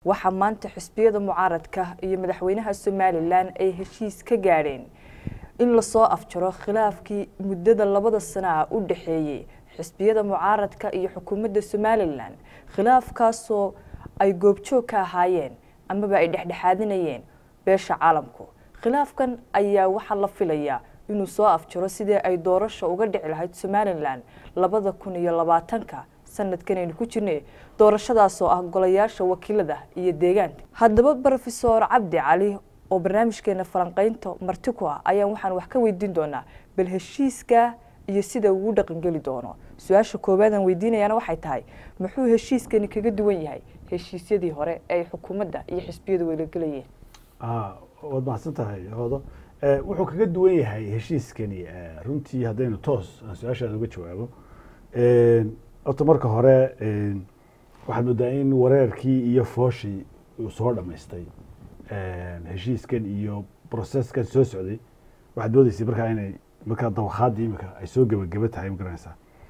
waxaa maanta xisbiyada mucaaradka iyo madaxweynaha somalilan ay heshiis ka gaadheen in lasoo afjaro khilaafkii muddada labada sanaa u dhexeeyey xisbiyada mucaaradka iyo xukuumadda somalilan khilaafkaasoo ay goobjoog ka ahaayeen amaba ay dhexdhexaadinayeen beesha caalamku khilaafkan ayaa waxaa la filayaa inuu soo afjaro sidii ay doorasha uga dhici lahayd somalilan labada kun iyo labaatanka sanadkan aynu ku jirnay doorashadaasoo ah golayaasha wakiilada iyo deegaanka haddaba rofesor cabdi cali oo barnaamijkeena falanqeynta marti ku ah ayaan waxaan wax ka weydiin doonaa bal heshiiska iyo sida uu dhaqangeli doono su-aasha koowaadaan weydiinayaana waxay tahay muxuu heshiiskani kaga duwan yahay heshiisyadii hore ee ay xukuumadda iyo xisbiyadu weylagelayeen waad mahadsan tahay hoodo wuxuu kaga duwan yahay heshiiskani runtii haddaynu toos aan su-aashaada uga jawaabo horta marka hore waxaad moodaa in wareerkii iyo fooshii uu soo dhamaystay heshiiskan iyo processkan soo socday waxaad moodeysay markaa inay markaa dawakhaadii imika ay soo gebageba tahay ma garanaysaa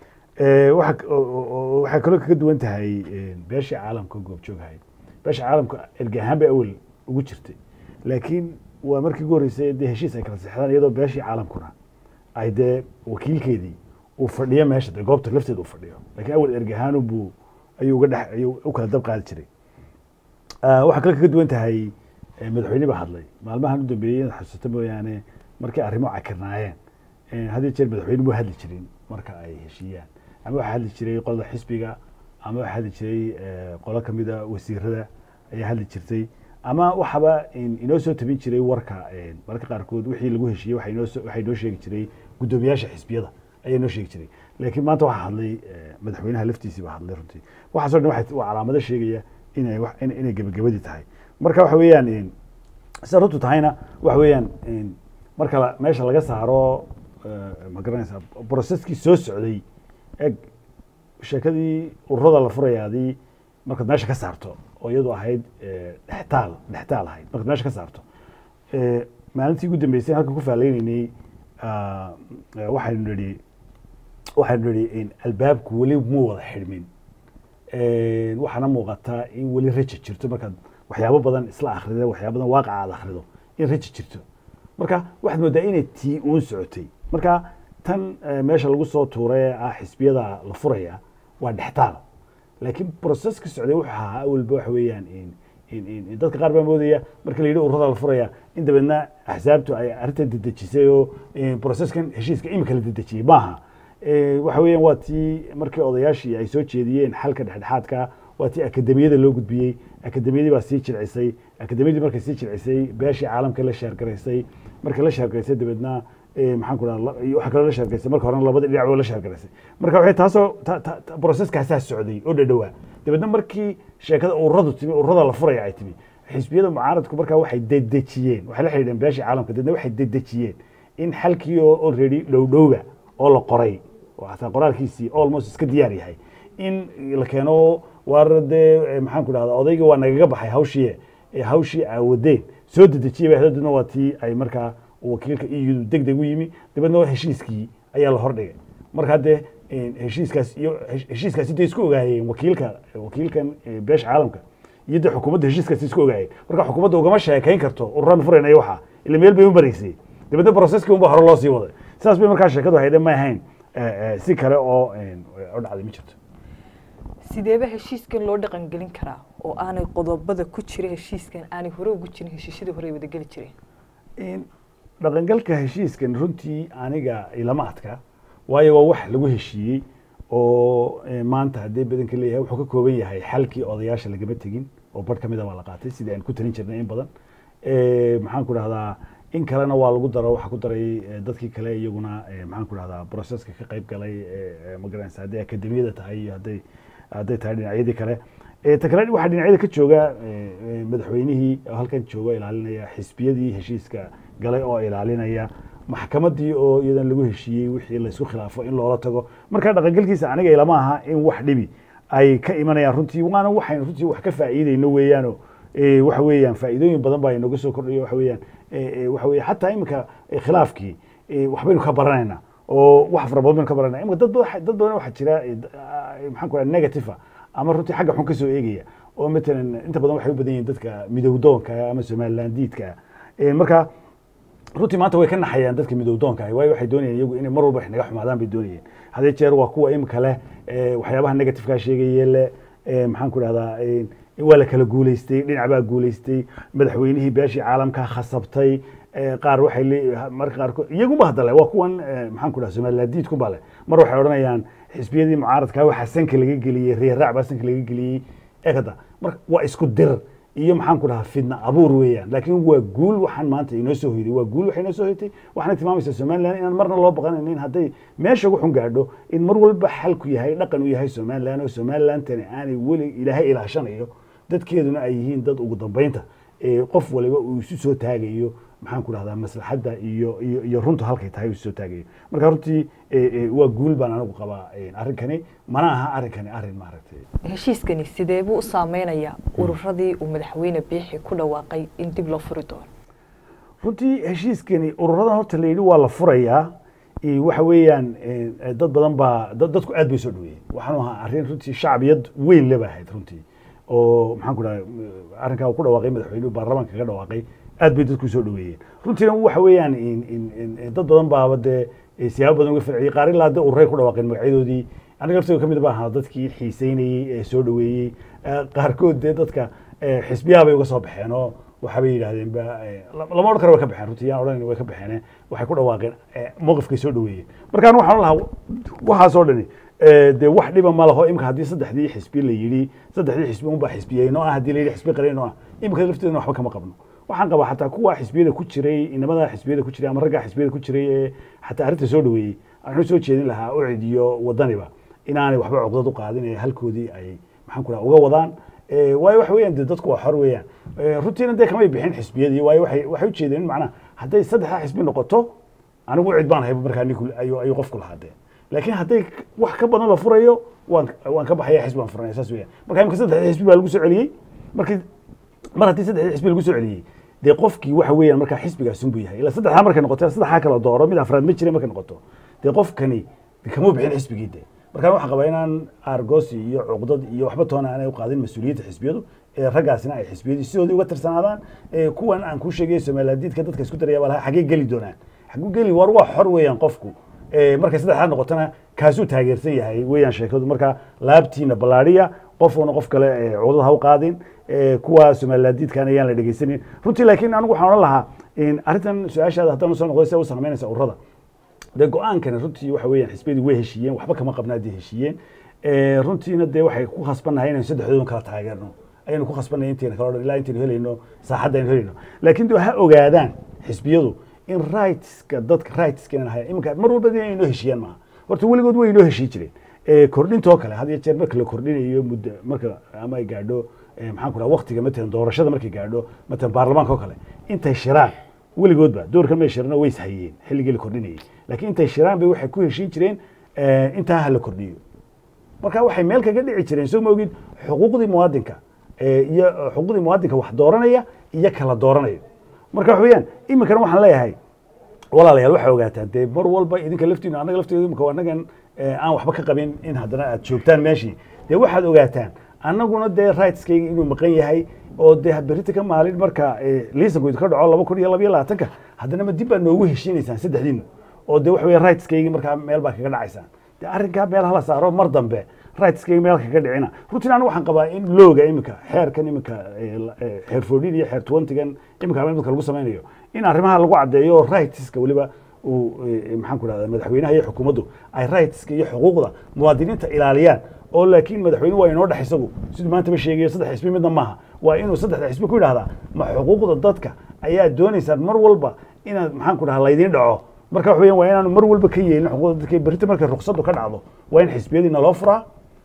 waxaa kaloo kaga duwan tahay beeshii caalamka goobjoogahay beesha caalamka erge ahaan bay awel ugu jirtay laakiin waa markii ugu horreysay dee heshiis ay kala seexdaan iyadoo beeshii caalamkuna ay dee wakiilkeedii uu fadhiyo meesha dee goobta lafteeda uu fadhiyo lakiin awel erge ahaan buu ayuu uga dhex ayuu u kala dab qaadi jiray waxaa kaloo kaga duwan tahay madaxweyne baa hadlay maalmahan u dambeeyey inaad xasuusato mooyaane markay arrimo cakirnaayeen had jeer madaxweyne mu hadli jirin marka ay heshiiyaan ama waxaa hadli jiray qolada xisbiga ama waxaa hadli jiray qolo kamida wasiirada ayaa hadli jirtay ama waxaba inoo soo tabin jiray warka mararka qaarkood wixii lagu heshiiyey waxaa inoo sheegi jiray guddoomiyaasha xisbiyada ayaa inoo sheegi jiray laakiin maanta waxaa hadlay madaxweynaha laftiisii baa hadlay runtii waxaaso dhan waa calaamado sheegaya inay inay gebagabadii tahay marka waxa weeyaan sida runtu tahayna waxa weeyaan marka meesha laga saaro ma garanaysaa processkii soo socday eg sheekadii ururada la furayaadii markaad meesha ka saarto oo iyadu ahayd dhextaal dhextaal ahayd markaad meesha ka saarto maalintii ugu dambeysay halkan ku faaleynayay waxaynu nidhi waxaynu nidhi albaabku weli mu wada xidhmin waxaana muuqataa in weli raja jirto markaad waxyaabo badan isla akrida waxyaabo badan waaqaca aad akrido in raja jirto marka waxaad moodaa inay tii uun socotay marka tan meesha lagu soo tuuray ee ah xisbiyada la furaya waa dhextaal laakiin processka socday wuxuu ahaa awalba waxa weeyaan dadka qaar baa moodaya marka la yidhi ururada la furaya in dabeedna axsaabtu ay arrintan dedejisay oo processkan heshiiska imika la dedejiyey maaha waxa weeyaan waa tii markii odayaashii ay soo jeediyeen xalka dhexdhexaadka waa tii akademiyada loo gudbiyey akademiyadii baa sii jilcisay akademiyadii markay sii jilcisay beeshii caalamka la sheergaraysay markay la sheergaraysay dabeedna maxaan ku dhaha waxaa kaloo la sheergaraysay marka horena labada dhinac oo la sheergaraysay marka waxay taasoo processkaasaa socday oo dhadhowaa dabeedna markii sheekada ururadu timi ururada la furaya ay timi xisbiyada mucaaradku markaa waxay dedejiyeen waxay la xidhiidheen beeshii caalamka dabeedna waxay dedejiyeen in xalkii oo already dhowdhowga oo la qoray oo hataa qoraalkiisii almost iska diyaar yahay in la keeno waar dee maxaan ku dhahda odayga waa nagaga baxay hawshii hawshii aawadeen soo dedejiyay ba dabeedna waa tii ay markaa wakiilka eu deg deg u yimi dabeedna heshiiskii ayaa la hordhigay markaa dee heshiiskaas iyo heshiiskaasi dee isku ogaayeen wakiilka wakiilkan beesha caalamka iyo dee xukuumadda heshiiskaasi isku ogaayeen marka xukuumadda ugama sheekayn karto ururaan furaynayo waxaa ila meel bay u maraysay dabeedna processkii unba hore loo sii waday sidaas bay markaa sheekadu haydhe ma ahayn si kale oo u dhacday ma jirto sideeba heshiiskan loo dhaqangelin karaa oo aanay qodobada ku jira heshiiskan aanay hore ugu jirin heshiisyadii hore ay wadageli jireen dhaqangalka heshiiskan runtii aniga ilama adka waayo waa wax lagu heshiiyey oo maanta haddii badanka leeyahay wuxuu ka kooban yahay xalkii odayaasha lagama tegin oo bar kamida baa la qaatay sidii aan ku talin jirnay in badan maxaan ku dhahdaa in kalena waa lagu daro waxaa ku daray dadkii kale iyaguna maxaan ku dhahdaa processka ka qayb galay magaranaysa hadday akademiyada tahay iyo hadday hadday tahay dhinacyadii kale ta kale waxaa dhinacyada ka jooga madaxweynihii oo halkan jooga ilaalinaya xisbiyadii heshiiska galay oo ilaalinaya maxkamadii oo iyadan lagu heshiiyey wixii laysku khilaafo in loola tago marka dhaqangelkiisa aniga ilama aha in wax dhibi ay ka imanayaan runtii waana waxaynu runtii wax ka faa'iideyno weeyaano waxa weeyaan faa'iidooyin badan baa inooga soo kordhayo waxa weeyaan waxa weeye xataa iminka khilaafkii waxbaynu ka baranaynaa oo wax fara badan baynu ka baranayna imika dad badan dad badan waxaa jira maxaan ku dhaha negative ama runtii xagga xun ka soo eegaya oo matalan inta badan waxay u badan yihiin dadka midowdoonka ama somalilandiidka marka runtii maanta way ka naxayaan dadka midowdoonka ah waayo waxay doonayeen iyagu inay mar walba wax naga xumaadaan bay doonayeen hadee jeer waa kuwa imika leh waxyaabaha negativeka sheegaye le maxaan ku dhahdaa waa la kala guuleystay dhinac baa guuleystay madaxweynihii beeshii caalamka khasabtay qaar waxay le marka qaarkood iyaguba hadda le waa kuwan maxaan ku dhaha somalilandiidku ba le mar waxay odhanayaan xisbiyadii mucaaradka waxaa sanka laga geliyey reeraac baa sanka laga geliyey ekada marka waa isku dir iyo maxaan ku dhahaa fidna abuur weeyaan laakiin waa guul waxaan maanta inoo soo hoyday waa guul waxay inoo soo hoytay waxaana tilmaamaysaa somaliland inaan marna loo baqanaynin hadday meesha ugu xun gaadho in mar walba xalku yahay dhaqan u yahay somaliland oo somalilandtani aanay weli ilaahay ilaashanayo dadkeeduna ay yihiin dad ugu dambeynta qof waliba uu isu soo taagayo maxaan ku dhahdaa maslaxadda iyo iyo iyo runta halkay tahay uu isu soo taagayo marka runtii waa guul baan anigu qabaa arrinkani mana aha arrinkani arrin maaragtay heshiiskani sidee buu u saameynayaa ururadii uu madaxweyne biixi ku dhawaaqay in dib loo furi doono runtii heshiiskani ururadan horta la yidhi waa la furayaa waxa weeyaan dad badan baa dadku aad bay soo dhaweeyeen waxaanu ahaa arrin runtii shacbiyad weyn leba ahayd runtii oo maxaan ku dhahay arrinkaa uu ku dhawaaqay madaxweynuhu baarlamaanka kaga dhawaaqay aad bay dadku soo dhaweeyeen runtiina waxa weeyaan dad badan baaba dee siyaabo badan uga farciyey qaar ilaa dee ururay ku dhawaaqeen magacyadoodii aniga laftooda ka mid baa ahaa dadkii xiiseynayey ee soo dhaweeyey qaarkood dee dadka xisbiyaha bay uga soo baxeen oo waxaabay yidhahdeen ba lama odhan karo way ka baxeen runtii yaan odhan way ka baxeen waxay ku dhawaaqeen mowqifkay soo dhaweeyeen markaan waxaan lahaa waxaasoo dhani dee wax dhiba ma laho imika haddii saddexdii xisbi la yidhi saddexdii xisbi unbaa xisbiyeyno ah haddii la yidhi xisbi qareyno ah imika lafteedana waxba kama qabno waxaan qabaa xataa kuwa xisbiyada ku jiray inamada xisbiyada ku jiray ama raggaa xisbiyada ku jiray ee xataa arrinta soo dhaweeyey waxaan soo jeedin lahaa ucid iyo wadaniba inaanay waxba cuqdad u qaadin ee halkoodii ay maxaan ku dhaha uga wadaan waayo waxa weeyaan dee dadku waa xor weeyaan runtiina dee kamay bixin xisbiyadii waayo waxay waxay ujeedeen in macnaha hadday saddexdaa xisbi noqoto anigu ucid baan hayba markaa ninku ayuu ayuu qofku lahaadee laakiin hadday wax ka badan la furayo waan waan ka baxaya xisbi baan furanaya saas weeyaan marka imika saddexdii xisbi baa lagu soo celiyey markii mar haddii saddexdii xisbi lagu soo celiyey dee qofkii waxa weeyaan markaa xisbigaas unbuu yahay ilaa saddexdaa markay noqoto saddexdaa kala dooro mid afraad ma jira markay noqoto dee qofkani kama bixin xisbigii dee markaan waxaan qabaa inaan argosi iyo cuqdad iyo waxba toona aanay u qaadin mas-uuliyadda xisbiyadu ee raggaasina ay xisbiyadii sidoodii uga tirsanaadaan kuwan aan kuu sheegay somalilandiidka dadka isku daraya baa lahaa xaggee geli doonaan xagguu geli war waa xor weeyaan qofku markay saddexdaa noqotona kaasuu taageersan yahay weeyaan sheekadu marka laabtiina ballaadhiya qofuna qof kale cuqdad ha u qaadin kuwa somalilandiidkan ayaan la dhegeysanin runtii laakiin anigu waxaan odhan lahaa arrintan su-aashaada haddaan usoo noqday se u saameynaysa ururada dee go-aankani runtii waxa weeyaan xisbiyadii way heshiiyeen waxba kama qabna haddii heshiiyeen runtiina dee waxay ku khasbannahay inaynu saddexdoodan kala taageerno ayaynu ku khasbannahay intayna kala odhan ilaa intaynu helayno saaxadda aynu helayno laakiin de ha ogaadaan xisbiyadu in rightska dadka rightska inaan hayan iminka mar walba inay inoo heshiiyaan maaha horta weligood way inoo heshii jireen kordhintoo kale had iyo jeer marka la kordhinayo muddo marka ama ay gaadho maxaan ku dhaha waktiga matalan doorashada markay gaadho matalan baarlamaanka oo kale intay shiraan weligoodba doorkan may shirano way ishayeen xilligii la kordhinayay laakiin intay shiraan bay waxay ku heshiin jireen intaa ha la kordhiyo marka waxay meel kaga dhici jireen soo maogid xuquuqdii muwaadinka iyo xuquuqdii muwaadinka wax dooranaya iyo kala dooranayo marka waxa weeyaan iminkana waxaan leeyahay walaalayaal waxay ogaataan dee mar walba idinka laftiinu annaga lafteedu imika annagan aan waxba ka qabin in haddana aad joogtaan meeshii dee waxaad ogaataan annaguna dee rightskayga inuu maqan yahay oo dee berita ka maalin marka liisanku idinka dhaco laba kun iyo laba iyo labaatanka haddana ma dib baa noogu heshiinaysaan saddexdiinu oo dee waxa weya rightskaygi markaa meel baa kaga dhacaysaan dee arrinkaa meel hala saaro mar dambe rightskaygi meel kaga dhicina runtiin anigu waxaan qabaa in looga iminka xeerkan iminka xeer foodhin iyo xeer twentygan iminka imika lagu samaynayo in arrimaha lagu caddeeyo oo rightska weliba uu maxaan ku dhahda madaxweynaha iyo xukuumaddu ay rightska iyo xuquuqda muwaadiniinta ilaaliyaan oo laakiin madaxweyne waa inoo dhex isagu siduu maanta ba sheegayo saddex xisbi midna maaha waa inuu saddexda xisbi ku yidhahdaa ma xuquuqda dadka ayaa doonaysaan mar walba inaad maxaan ku dhaha laydiin dhaco marka wax weyan waa inaanu mar walba ka yeelin xuquuqda dadka berita markay ruksadu ka dhacdo waa in xisbiyadiina loo furaa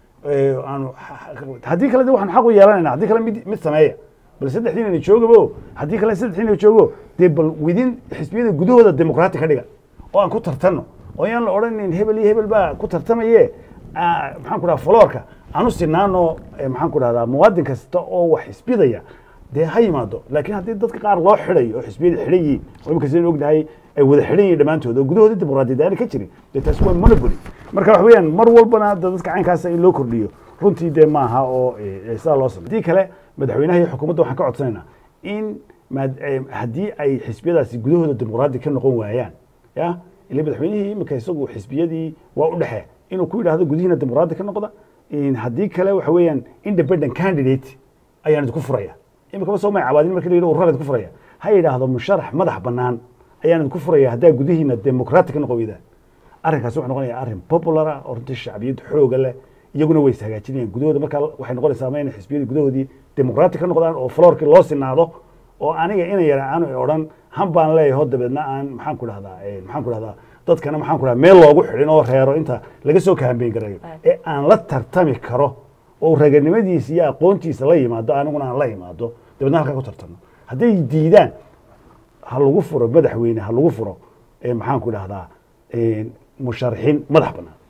aanu haddii kale de waxaan xaq u yeelanayna haddii kale mid mid sameeya bal saddexdiinana joogabo haddii kale saddexdiina joogo dee bal widin xisbiyada gudahooda dimuqraati ka dhiga oo aan ku tartanno oo yaan la odhanin hebel iyo hebel baa ku tartamaye maxaan ku dhaha foloorka aan u sinaano maxaan ku dhahdaa muwaadin kasta oo wax xisbidaya dee ha yimaado laakiin haddii dadka qaar loo xidhayo oo xisbiyada xidhan yihiin oo imika sidaan ognahay ay wada xidhan yihiin dhammaantood oo gudahooda dimuqraadiyad aana ka jirin dee taasi waa monopoly marka wax weeyaan mar walbana dadka caynkaasa in loo kordhiyo runtii dee maaha oo eh, sidaa loo samey haddii kale madaxweynaha iyo xukuumadda waxaan ka codsanaynaa in maad- eh, haddii ay xisbiyadaasi gudahooda dimuqraadi ka noqon waayaan ya ila madaxweynihii imika isagu xisbiyadii waa u dhexe inuu ku yidhaahdo gudihiina dimuqraadi ka noqda in haddii kale waxa weeyaan independent candidate ayaan idinku furaya imika ma soo may cabaadin markii la yidhi ururaan idinku furaya ha yidhaahdo musharax madax bannaan ayaan idinku furaya haddaa gudihiina dimuqraati ka noqon weydaan arrinkaasi wuxuu noqonayaa arrin popular ah oo runtii shacbiyad xooga leh iyaguna way is hagaajinayaan gudahooda markaa waxay noqonaysaa ama inay xisbiyadii gudahoodii dimuqraati ka noqdaan oo floorkii loo sinaado oo aniga ina yara aanu odhan han baan leeyaho dabeedna aan maxaan ku dhahdaa eh, maxaan ku dhahdaa dadkana maxaan ku dhahdaa meel loogu xidhin oo reero inta laga soo kahambeyn garayo ee aan la tartami karo oo raganimadiisa iyo aqoontiisa la yimaado aniguna aan la yimaado dabeedna halkaa ku tartamo hadday diidaan ha lagu furo madaxweyne ha lagu furo eh, maxaan ku dhahdaa eh, musharaxiin madax bannaan